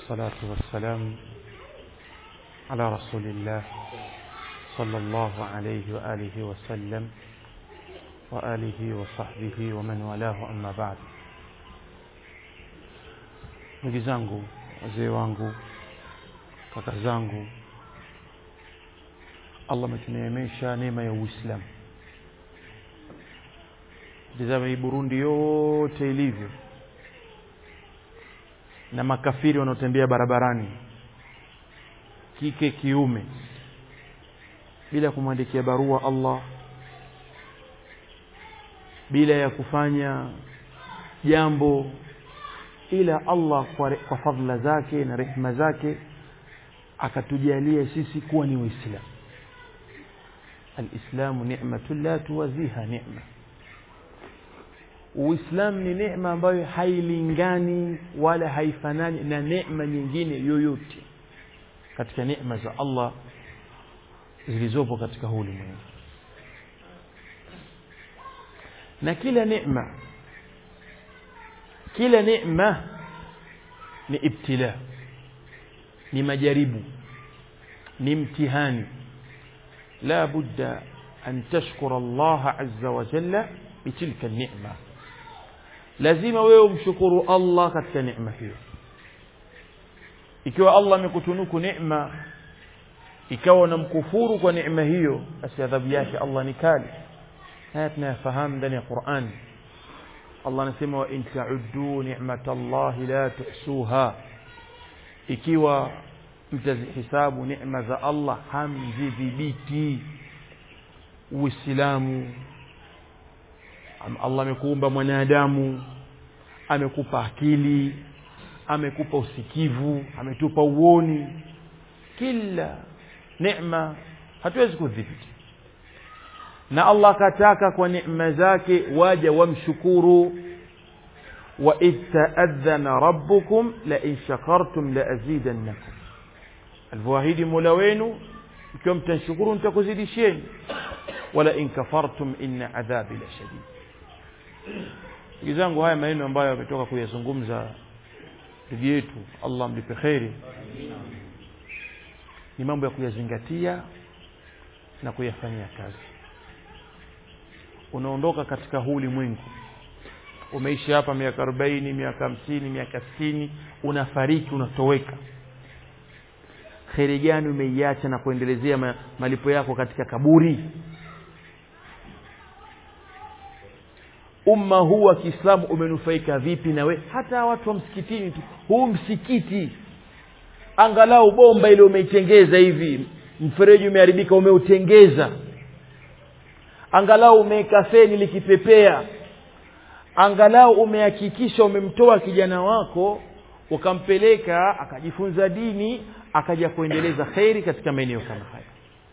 والصلاة والسلام على رسول الله صلى الله عليه وآله وسلم وآله وصحبه ومن والاه أما بعد ndugu zangu wazee wangu kaka zangu allah ametuneemesha neema ya uislamu tizama hii burundi yote ilivyo na makafiri wanaotembea barabarani kike kiume bila kumwandikia barua allah bila ya kufanya jambo ila allah kwa, kwa fadhila zake na rehma zake akatujalia sisi kuwa ni waislamu alislamu ni'matun la tuwaziha ni'ma uislamu ni neema ambayo hailingani wala haifanani na neema nyingine yoyote katika neema za allah zilizopo katika huu ulimwengu na kila neema kila neema ni ibtila ni majaribu ni mtihani la budda an tashkura allaha azza wa jalla bitilka nema lazima wewe umshukuru allah katika neema hiyo ikiwa allah amekutunuku neema ikawa unamkufuru kwa neema hiyo basi adhabu yake allah ni kali haya tunayafahamu ndani ya qurani allah anasema wa in tauddu nicmata llahi la tuhsuha ikiwa mtazihisabu neema za allah hamzidhibiti uislamu allah amekuumba mwanadamu amekupa akili amekupa usikivu ametupa uoni kila neema hatuwezi kudhibiti na allah akataka kwa neema zake waja wamshukuru waidh taadhana rabbukum lain shakartum laazidannakum alivyoahidi mola wenu ikiwa mtanshukuru nitakuzidisheni walain kafartum inna adhabi la shadid ndugu zangu haya maneno ambayo ametoka kuyazungumza ndugu yetu allah mlipe kheri ni mambo ya kuyazingatia na kuyafanyia kazi unaondoka katika huu ulimwengu umeishi hapa miaka arobaini miaka hamsini miaka sitini unafariki unatoweka kheri gani umeiacha na kuendelezea malipo yako katika kaburi umma huu wa kiislamu umenufaika vipi na we hata watu wa msikitini tu huu msikiti angalau bomba ile umeitengeza hivi mfereji umeharibika umeutengeza angalau umeweka feni likipepea angalau umehakikisha umemtoa kijana wako ukampeleka akajifunza dini akaja kuendeleza kheri katika maeneo kama haya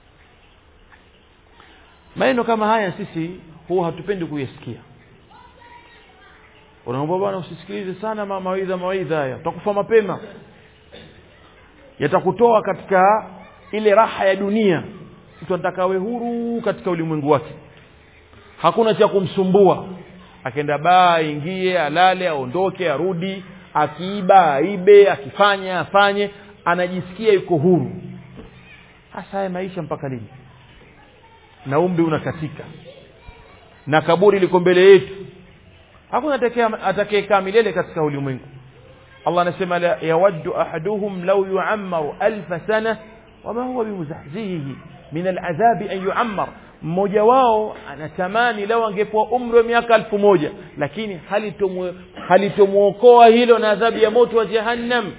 maneno kama haya sisi huwa hatupendi kuyasikia unaomba bwana usisikilize sana mawaidha mawaidha haya utakufa mapema yatakutoa katika ile raha ya dunia mtu anataka awe huru katika ulimwengu wake hakuna cha kumsumbua akenda baa aingie alale aondoke arudi akiiba aibe akifanya afanye anajisikia yuko huru hasa haya maisha mpaka lini na umri unakatika na kaburi liko mbele yetu hakuna atakayekaa milele katika ulimwengu allah anasema yawaddu ahaduhum lau yuammaru alfa sana wama huwa bimuzahzihihi min aladhabi an yuammar mmoja wao anatamani lau angepewa umri wa miaka elfu moja lakini halitomwokoa hilo na adhabu ya moto wa jahannam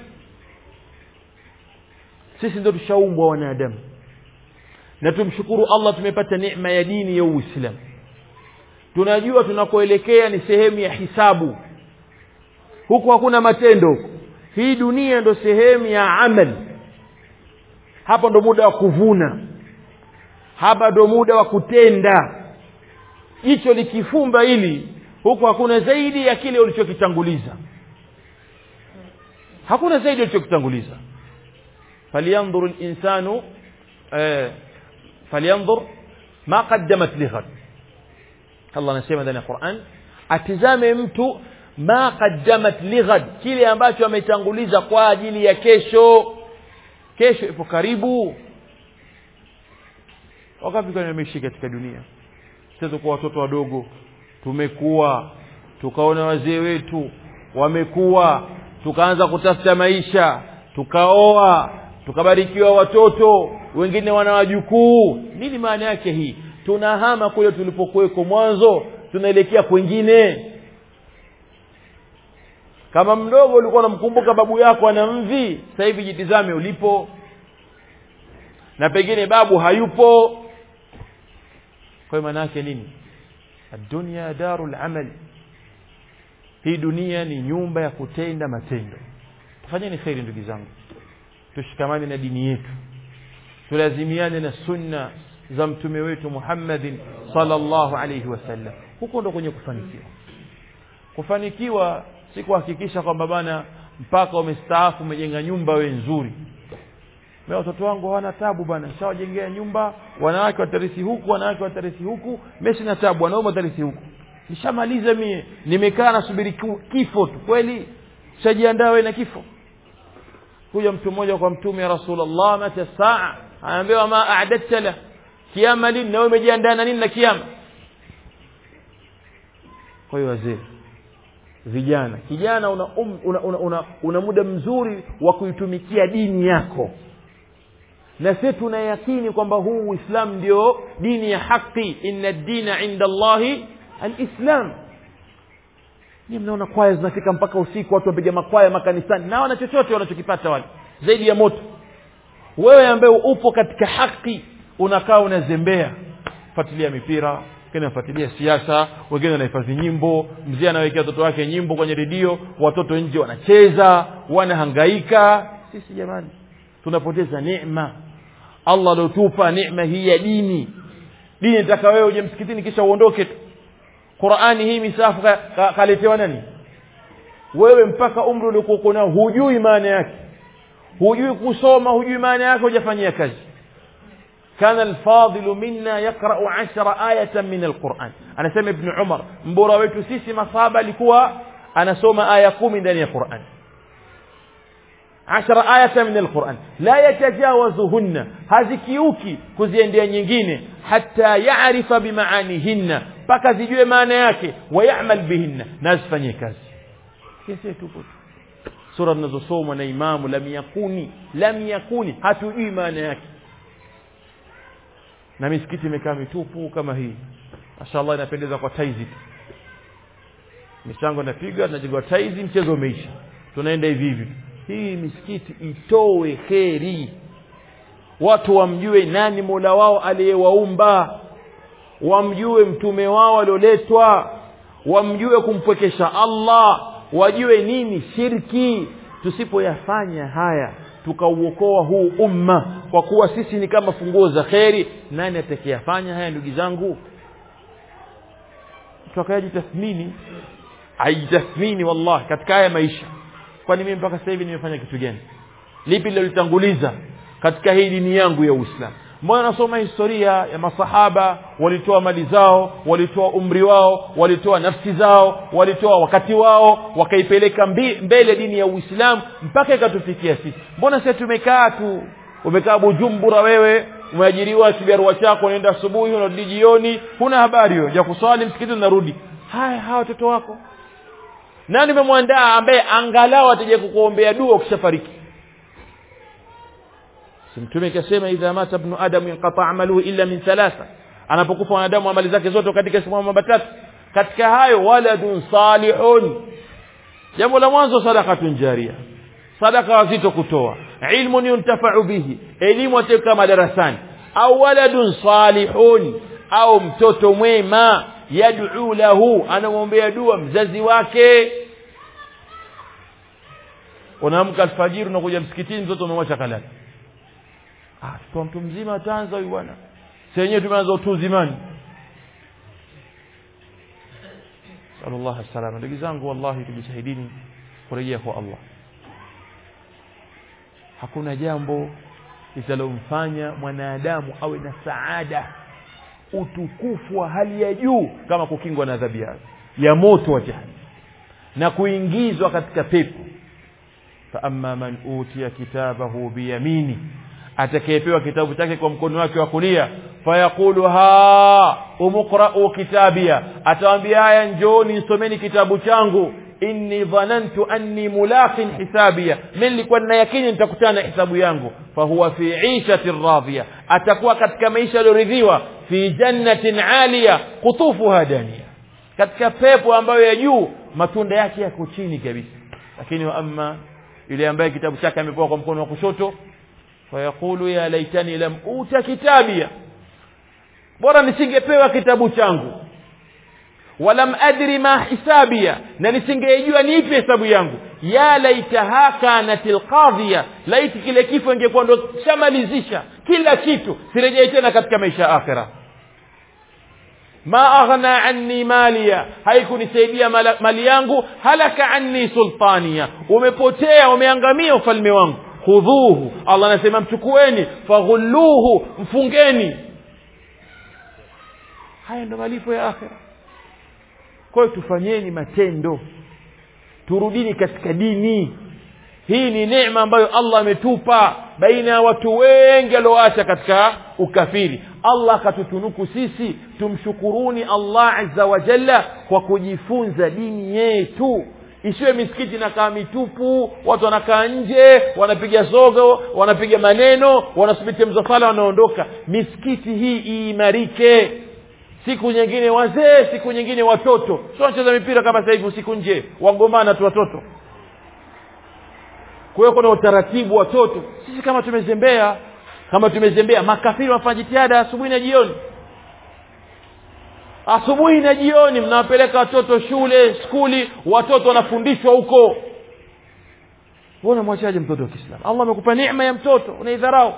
sisi ndo tushaumbwa wanadamu na tumshukuru allah tumepata neema ya dini ya uislamu tunajua tunakoelekea ni sehemu ya hisabu huku hakuna matendo huku hii dunia ndo sehemu ya amal hapa ndo muda wa kuvuna hapa ndo muda wa kutenda jicho likifumba hili huku hakuna zaidi ya kile ulichokitanguliza hakuna zaidi ulichokitanguliza falyanzur linsanu eh, falyanzur ma qaddamat lighad allah anasema ndani ya quran atizame mtu ma qaddamat lighad kile ambacho ametanguliza kwa ajili ya kesho kesho ipo karibu wakati gani ameishi katika dunia sasa kwa watoto wadogo tumekuwa tukaona wazee wetu wamekuwa tukaanza kutafuta maisha tukaoa tukabarikiwa watoto wengine wana wajukuu nini maana yake hii tunahama kule tulipokuweko mwanzo tunaelekea kwengine kama mdogo ulikuwa unamkumbuka babu yako ana mvi sasa hivi jitizame ulipo na pengine babu hayupo kwa hiyo maana yake nini adunia darul amal hii dunia ni nyumba ya kutenda matendo tufanyeni kheri ndugu zangu tushikamane na dini yetu tulazimiane na sunna za mtume wetu Muhammadin sallallahu alayhi wasallam huko ndo kwenye kufanikiwa kufanikiwa si kuhakikisha kwamba bana mpaka umestaafu umejenga nyumba we nzuri mimi watoto wangu hawana tabu bana shawajengea nyumba wanawake watarisi huku wanawake watarisi huku mimi sina tabu wanaume watarisi huku nishamaliza mie nimekaa nasubiri kifo tu kweli shajiandaa wewe na kifo kuja mtu mmoja kwa mtume ya rasulullah mata saa anaambiwa ma a'dadta la kiama lini na wewe umejiandaa na nini na kiama kwa hiyo wazee vijana kijana una, um, una, una, una, una muda mzuri wa kuitumikia dini yako na sisi tunayakini kwamba huu uislamu ndio dini ya haki inna dina inda allahi alislam ni mnaona kwaya zinafika mpaka usiku watu wapiga makwaya makanisani na wana chochote wanachokipata wale zaidi ya moto wewe ambaye upo katika haki unakaa unazembea fuatilia mipira wengine wanafuatilia siasa wengine wanahifadhi nyimbo mzee anawekea watoto wake nyimbo kwenye redio watoto nje wanacheza wanahangaika sisi jamani tunapoteza neema allah aliotupa neema hii ya dini dini nataka wewe uje msikitini kisha uondoke tu qurani hii misafu kaletewa ka, ka nani wewe mpaka umri uliokuwa nao hujui maana yake hujui kusoma hujui maana yake hujafanyia kazi كان الفاضل منا يقرأ عشر آية من القرآن أنا سمع ابن عمر mbora wetu sisi masaba alikuwa anasoma aya kumi ndani ya Qur'an عشر آية من القرآن لا يتجاوزهن hazikiuki kuziendea nyingine hatta yaarifa bimaanihinna mpaka zijue maana yake wayamal bihinna na azifanyie kazi kesi tupo sura zinazosomwa na imamu lam yakuni lam yakuni hatujui maana yake na misikiti imekaa mitupu kama hii mashallah inapendeza kwa taizi tu michango inapiga tunajengwa taizi mchezo umeisha tunaenda hivi hivi hii misikiti itowe kheri watu wamjue nani mola wao aliyewaumba wamjue mtume wao alioletwa wamjue kumpwekesha allah wajue nini shirki tusipoyafanya haya tukauokoa huu umma kwa kuwa sisi ni kama funguo za kheri nani atakayafanya haya ndugu zangu mtu akayajitathmini aijitathmini wallahi katika haya maisha kwani mimi mpaka sasa hivi nimefanya kitu gani lipi lilolitanguliza katika hii dini yangu ya uislamu mbona nasoma historia ya masahaba walitoa mali zao walitoa umri wao walitoa nafsi zao walitoa wakati wao wakaipeleka mbele dini ya uislamu mpaka ikatufikia sisi mbona sasa tumekaa tu umekaa bujumbura wewe umeajiriwa kibarua chako unaenda asubuhi unarudi jioni huna habari hiyo ya kuswali msikiti unarudi haya hawa watoto wako nani umemwandaa ambaye angalau ataje kukuombea dua ukishafariki mtume kasema idha mata ibnu adam inqata amaluhu illa min thalatha anapokufa wanadamu amali zake zote katika siku mambo matatu katika hayo waladun salihun jambo la mwanzo sadakatun jaria sadaka wazito kutoa ilmun yuntafau bihi elimu ateka madarasani au waladun salihun au mtoto mwema yad'u lahu anamwombea dua mzazi wake unaamka alfajiri unakuja msikitini mtoto umemwacha kalala ah kwa mtu mzima ataanza huyu bwana sasa wenyewe tumeanza utu uzimani sallallahu alaihi ndugu zangu wallahi tujitahidini kurejea kwa Allah hakuna jambo litalomfanya mwanadamu awe na saada utukufu wa hali ya juu kama kukingwa na adhabu ya moto wa jahannam na kuingizwa katika pepo fa amma man utiya kitabahu biyamini atakayepewa kitabu chake kwa mkono wake wa kulia fayaqulu ha umqra'u kitabia atawaambia haya njooni nisomeni kitabu changu inni dhanantu anni mulaqin hisabia mimi nilikuwa nina yakini nitakutana na hisabu yangu fahuwa fi 'ishatin radhiya atakuwa katika maisha yaliyoridhiwa fi jannatin 'aliya qutufuha daniya katika pepo ambayo ya juu matunda yake yako chini kabisa lakini wa amma yule ambaye kitabu chake amepewa kwa mkono wa kushoto fayaqulu ya laitani lam uta kitabia bora nisingepewa kitabu changu walam adri ma hisabia na nisingejua ni ipi hesabu yangu ya laitaha kanatil qadhiya laiti kile kifo ingekuwa ndo shamalizisha kila kitu sirejei tena katika maisha ya akhira ma aghna anni maliya haikunisaidia mali yangu halaka anni sultaniya umepotea umeangamia ufalme wangu khudhuhu Allah anasema mchukueni faghulluhu mfungeni haya ndo malipo ya akhira kwa hiyo tufanyeni matendo turudini katika dini hii ni neema ambayo Allah ametupa baina ya watu wengi alioacha katika ukafiri Allah akatutunuku sisi tumshukuruni Allah azza wa jalla kwa kujifunza dini yetu isiwe misikiti inakaa mitupu watu wanakaa nje wanapiga sogo wanapiga maneno wanasubiri mzafala wanaondoka misikiti hii iimarike siku nyingine wazee siku nyingine watoto sio wanacheza mipira kama sasa hivi usiku nje wagombana tu watoto kwa hiyo kuna utaratibu watoto sisi kama tumezembea kama tumezembea makafiri wanafanya jitihada asubuhi na jioni asubuhi na jioni mnawapeleka watoto shule skuli watoto wanafundishwa huko wewe unamwachaje mtoto wa Kiislamu Allah amekupa neema ya mtoto unaidharau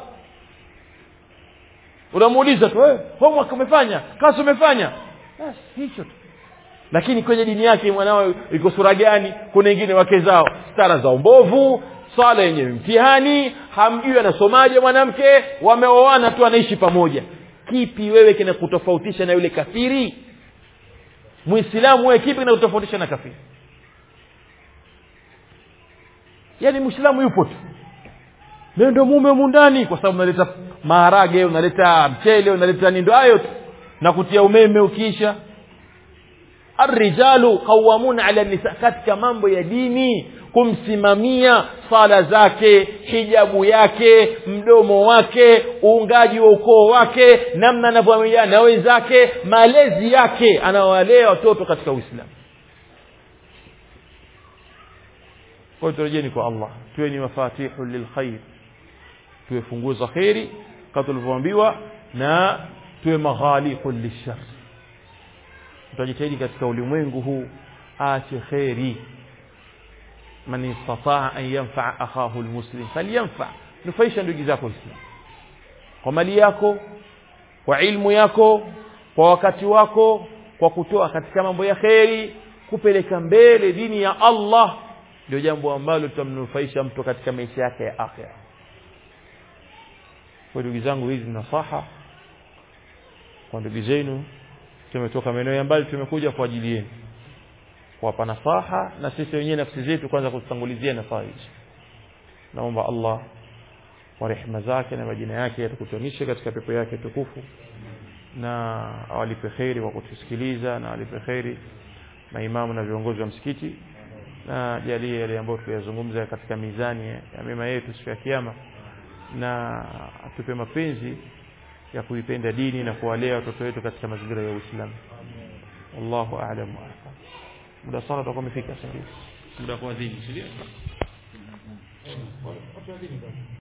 unamuuliza tu wewe homework umefanya kazi umefanya basi hicho tu lakini kwenye dini yake mwanao iko sura gani kuna wengine wake zao stara za mbovu swala yenye mtihani hamjui anasomaje mwanamke wameoana tu anaishi pamoja kipi wewe kinakutofautisha na yule kafiri muislamu wewe kipi kinakutofautisha na kafiri yaani muislamu yupo tu leo ndio mume humu ndani kwa sababu unaleta maharage unaleta mchele unaleta nindo hayo tu na kutia umeme ukiisha arrijalu qawamuna ala nisa katika mambo ya dini kumsimamia sala zake hijabu yake mdomo wake uungaji wa ukoo wake namna anavyoamiliana na wenzake malezi yake anawalea watoto katika uislamu kwa hiyo turejeni kwa allah tuwe ni mafatihu lilkhair tuwe funguo za kheri kama tulivyoambiwa na tuwe maghaliqu lishar tutajitahidi katika ulimwengu huu aache kheri man istataa an yanfaa akhahu almuslim falyanfa nufaisha ndugu zako islam kwa mali yako kwa ilmu yako kwa wakati wako kwa kutoa katika mambo ya kheri kupeleka mbele dini ya Allah ndio jambo ambalo tutamnufaisha mtu katika maisha yake ya akhira kwa ndugu zangu hizi nasaha kwa ndugu zenu tumetoka maeneo ya mbali tumekuja kwa ajili yenu kuwapa nasaha na sisi wenyewe nafsi zetu kwanza kututangulizia nasaha hizi naomba Allah kwa rehema zake na majina yake yatukutanishe katika pepo yake tukufu na awalipe kheri kwa kutusikiliza na awalipe kheri maimamu na viongozi wa msikiti na jalie yale ambayo tuliyazungumza katika mizani ya mema yetu siku ya kiyama na atupe mapenzi ya kuipenda dini na kuwalea watoto wetu katika mazingira ya Uislamu wallahu a'lam wa ahkam muda sala utakuwa umefika sasa muda kwa dini sio